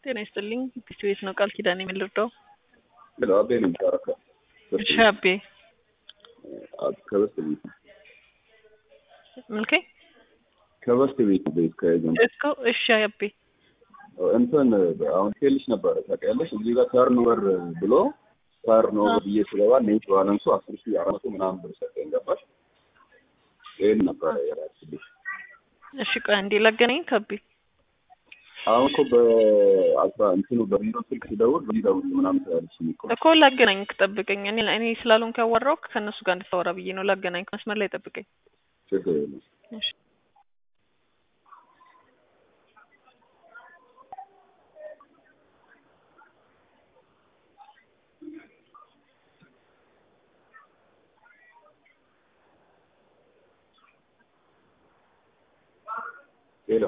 ጤና ይስጥልኝ። ፒሲ ቤት ነው ቃል ኪዳን የምልርዳው ሄሎ አቤ ነው የሚባረከው እሺ አቤ ከበስት ቤት ምልኬ ከበስት ቤት ቤት ከኤጀንት እኮ እሺ አቤ እንትን አሁን ሄልሽ ነበረ ታውቂያለሽ እዚህ ጋር ተርኖቨር ብሎ ተርኖቨር ብዬ ስገባ ኔት ባላንሱ አስር ሺህ አራት መቶ ምናምን ብር ሰጠኝ ገባሽ ይህን ነበረ የራስልሽ እሺ ቆይ አንዴ ላገናኝ ከቤ አሁን እኮ በአስራ እንትኑ በቢሮ ስልክ ሲደውል በሚደውል ምናምን ስላለች እኮ እኮ ላገናኝ ጠብቀኝ። እኔ እኔ ስላልሆንኩ ያወራሁት ከእነሱ ጋር እንድታወራ ብዬ ነው። ላገናኝ መስመር ላይ ጠብቀኝ። ችግር የለም። እሺ ሄሎ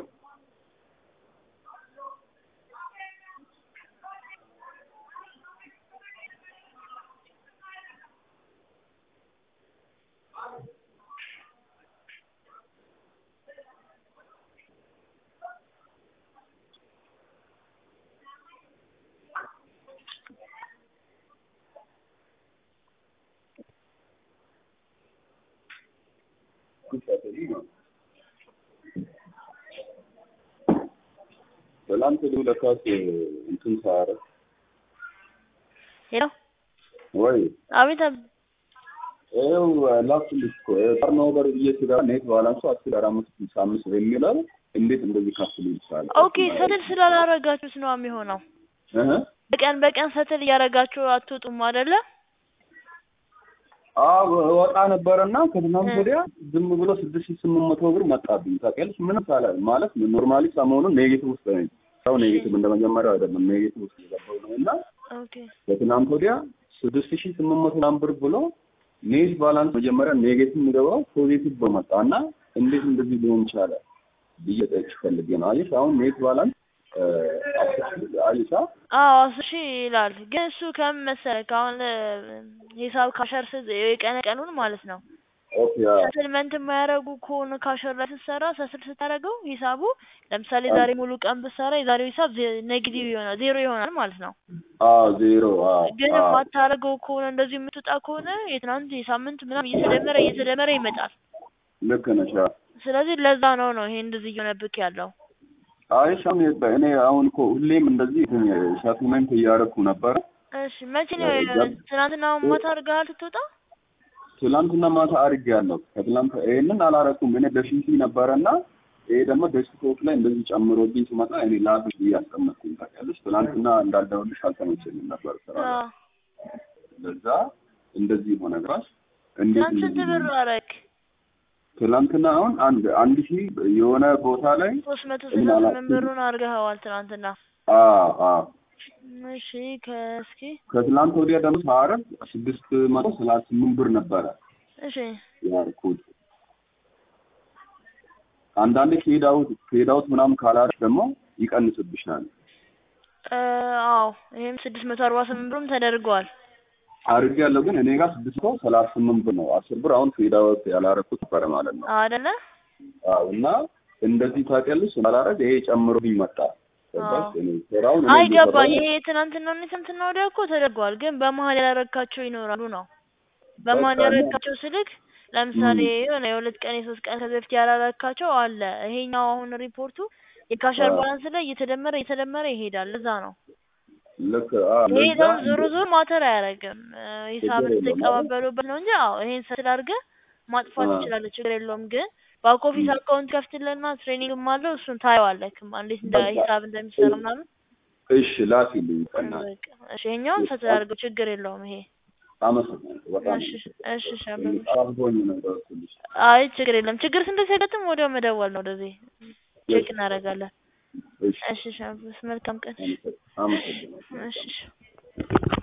ትላንት ለካስ እንትን ሳረ ሄሎ ወይ አቤት አብ ይኸው ላኩልሽ እኮ ተርኖቨር ብዬ ስገባ ኔት ባላንሱ አስር አራት መቶ ስልሳ አምስት ብር የሚለው እንዴት እንደዚህ ከፍ ሊል ይችላል? ኦኬ ሰትል ስላላረጋችሁት ነው የሚሆነው። እህ በቀን በቀን ሰትል እያረጋችሁ አትወጡም አይደለ? አዎ ወጣ ነበረና ከትናንት ወዲያ ዝም ብሎ ስድስት ሺህ ስምንት መቶ ብር መጣብኝ። ታውቂያለሽ ምንም ሳላ ማለት ኖርማሊ ሰሞኑን ኔጌቲቭ ውስጥ ነኝ። ሰው ኔጌቲቭ እንደመጀመሪያው አይደለም ኔጌቲቭ ውስጥ የገባው ነው እና ኦኬ ከትናንት ወዲያ ስድስት ሺህ ስምንት መቶ ምናምን ብር ብሎ ኔት ባላንስ መጀመሪያ ኔጌቲቭ የሚገባው ፖዚቲቭ በመጣ እና እንዴት እንደዚህ ሊሆን ይቻለ ብዬ ጠይቅሽ ፈልጌ ነው። አየሽ አሁን ኔት ባላንስ አየሻ አዎ አስር ሺህ ይላል። ግን እሱ ከምን መሰለህ አሁን ሂሳብ ካሸር የቀነ ቀኑን ማለት ነው ኦኬ ሰትልመንት የማያደርጉ ከሆነ ካሸር ላይ ስትሰራ ሰትል ስታደርገው ሂሳቡ ለምሳሌ ዛሬ ሙሉ ቀን ብትሰራ የዛሬው ሂሳብ ኔጌቲቭ ይሆናል ዜሮ ይሆናል ማለት ነው። አዎ ዜሮ አዎ ግን የማታደርገው ከሆነ እንደዚህ የምትወጣ ከሆነ የትናንት የሳምንት ምናምን እየተደመረ እየተደመረ ይመጣል። ልክ ነሽ። አዎ ስለዚህ ለዛ ነው ነው ይሄ እንደዚህ እየሆነብክ ያለው። አይሽ አሁን እኔ አሁን እኮ ሁሌም እንደዚህ ሰትልመንት እያደረኩ ነበረ። እሺ መቼ ነው ትናንትና ማታ አድርገሃል ስትወጣ? ትላንትና ማታ አድርጌያለሁ። ከትላንት ይሄንን አላረኩም እኔ በፊሲ ነበረና ይሄ ደግሞ ዴስክቶፕ ላይ እንደዚህ ጨምሮብኝ ሲመጣ እኔ ላብ እያስቀመጥኩኝ ታውቂያለሽ። ትላንትና እንዳልደውልሽ አልተመቸኝም ነበር ስራ ላይ። አዎ ለዛ እንደዚህ ሆነ ግራሽ እንዴት ትናንት ስንት እንደዚህ ብር አደረግ? ትላንትና አሁን አንድ አንድ ሺህ የሆነ ቦታ ላይ ሶስት መቶ ስልሳ ስምንት ብሩን አድርገኸዋል ትናንትና። አዎ አዎ እሺ ከእስኪ ከትላንት ወዲያ ደግሞ ሳረግ ስድስት መቶ ሰላሳ ስምንት ብር ነበረ እሺ ያልኩት። አንዳንዴ ፌድ አውት ፌድ አውት ምናምን ካላረግ ደግሞ ይቀንስብሻል። እ አዎ ይሄም ስድስት መቶ አርባ ስምንት ብሩም ተደርገዋል። አድርጌ ያለው ግን እኔ ጋር ስድስት መቶ ሰላሳ ስምንት ብር ነው። አስር ብር አሁን ፌድ አውት ያላረኩት ነበረ ማለት ነው። አይደለ? አዎ እና እንደዚህ ታውቂያለሽ ስላላረግ ይሄ ጨምሮብኝ መጣ። ገባሽ? አዎ። እኔ ስራውን እኔ አይ እየሰራሁ ገባኝ። ይሄ ትናንትና እና ትናንትና ወዲያ እኮ ተደርገዋል፣ ግን በመሀል ያላረካቸው ይኖራሉ ነው። በመሀል በቃ ያላረካቸው ስልክ ለምሳሌ የሆነ የሁለት ቀን የሶስት ቀን ከዚህ በፊት ያላረካቸው አለ። ይሄኛው አሁን ሪፖርቱ የካሸር አዎ። ባላንስ ላይ እየተደመረ እየተደመረ ይሄዳል። ለዛ ነው ልክ አዎ ይሄ ለዛ ደግሞ ዞሮ ዞሮ ማተር አያደርግም። እ ሂሳብ ችግር የለውም። ስትቀባበሉበት ነው እንጂ አዎ ይሄን ሰትል አድርገህ ማጥፋት አዎ። ትችላለህ፣ ችግር የለውም። ግን ባክ ኦፊስ አካውንት ከፍትልና ትሬኒንግም አለው እሱን ታየዋለህ እንዴት እንደ በቃ ሂሳብ እንደሚሰራ ምናምን። እሺ ላኪልኝ ቀና በቃ እሺ ይሄኛውን ሰትል አድርገው ችግር የለውም ይሄ አመሰግናለሁ በጣም እሺ እሺ እሺ አበበ። አብሮኝ ነው ደውልልሽ አይ ችግር የለም። ችግር ስንት ሲያጋጥም ወዲያው መደወል ነው ወደዚህ ቼክ እናደርጋለን። እሺ እሺ እሺ አበበ፣ መልካም ቀን። አመሰግናለሁ እሺ እሺ